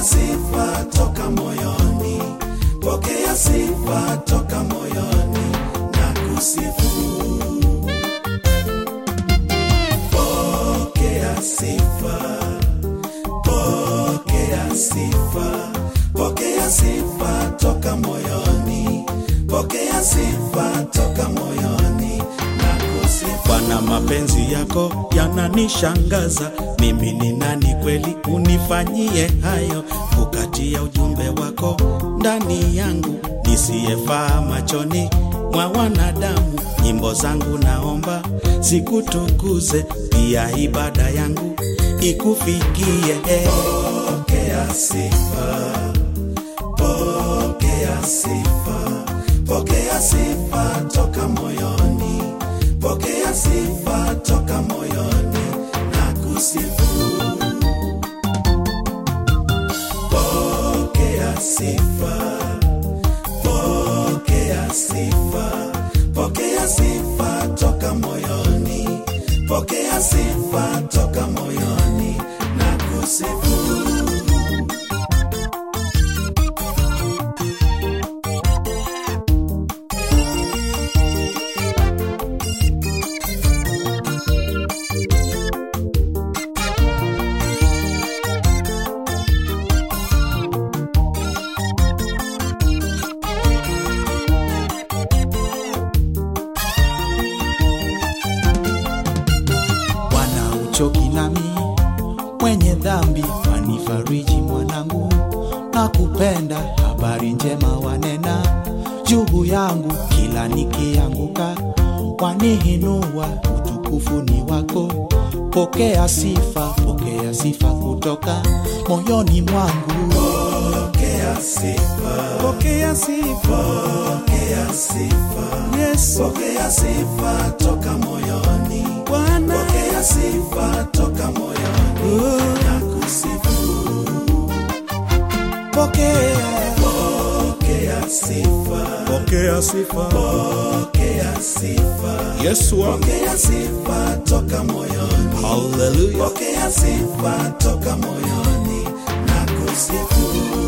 pokea sifa toka moyoni, pokea sifa toka moyoni na kusifu. Pokea sifa, pokea sifa, pokea sifa toka moyoni, pokea sifa toka moyoni na kusifu. Bwana, mapenzi yako yananishangaza, mimi ni nani kweli unifanyie hayo, kukatia ujumbe wako ndani yangu, nisiyefaa machoni mwa wanadamu. Nyimbo zangu naomba zikutukuze, pia ibada yangu ikufikie. Pokea sifa, pokea sifa, pokea sifa toka moyoni, pokea sifa toka moyoni na kusifu. Pokea sifa, pokea sifa, pokea sifa toka moyoni, pokea sifa toka moyoni na kusifu. Bwana uchoki nami mwenye dhambi, wanifariji mwanangu, na kupenda habari njema wanena juu yangu, kila nikianguka wanihinua, utukufu ni wako. Pokea sifa, pokea sifa kutoka moyoni mwangu. Pokea sifa, pokea sifa, pokea sifa. Yesu, pokea sifa toka moyoni. Bwana, pokea sifa toka moyoni na kusifu. Pokea, Pokea sifa, Pokea sifa pokea sifa. Yesu wangu, Pokea sifa toka moyoni. haleluya. Pokea sifa toka moyoni na kusifu.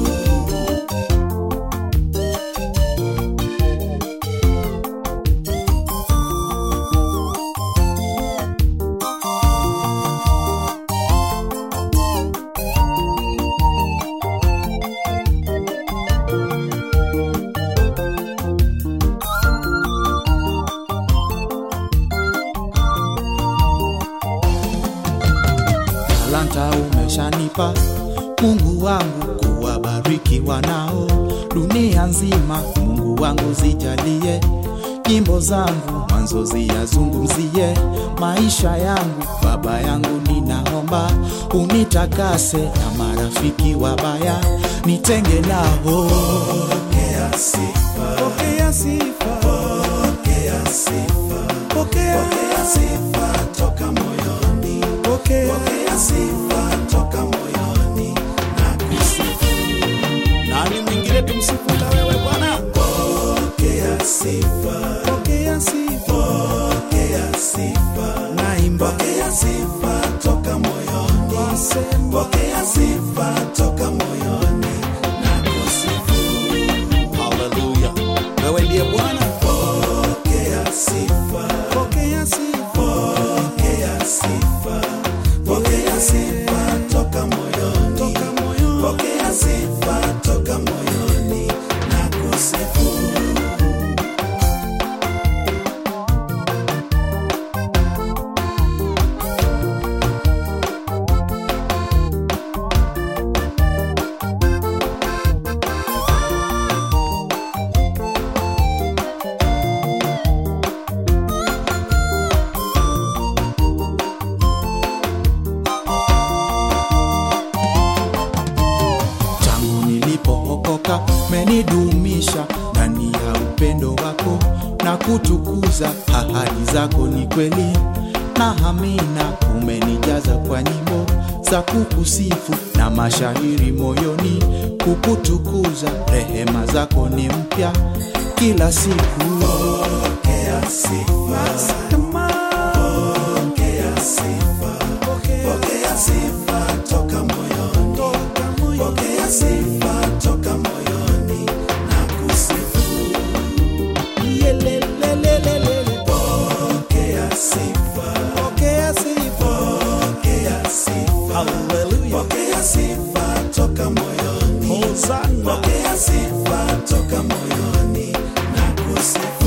talanta umeshanipa Mungu wangu, kuwabariki wanao dunia nzima. Mungu wangu zijalie nyimbo zangu mwanzo ziyazungumzie maisha yangu. Baba yangu, ninaomba unitakase na marafiki wabaya nitenge nao. Pokea sifa, Pokea sifa, pokea sifa, pokea, pokea sifa toka moyoni. pokea. Pokea sifa toka moyoni na kusifu. Nani mwingine tumsifu ila wewe Bwana? Pokea sifa, Pokea sifa, pokea sifa, naimba pokea sifa toka moyoni. Pokea sifa toka moyoni na kusifu. Haleluya. Wewe ndiye Bwana. Pokea sifa, pokea sifa, pokea sifa, pokea sifa toka moyoni. toka moyoni. Pokea sifa toka moyoni na kusifu. tangu nilipookoka menidumisha ndani ya upendo wako na kutukuza ahadi zako ni kweli na amina umenijaza kwa nyimbo za kukusifu na mashairi moyoni kukutukuza rehema zako ni mpya kila siku Pokea sifa, pokea sifa, pokea sifa toka moyoni. Pokea Haleluya. pokea sifa toka moyoni, Hosana. pokea sifa toka moyoni na kusifu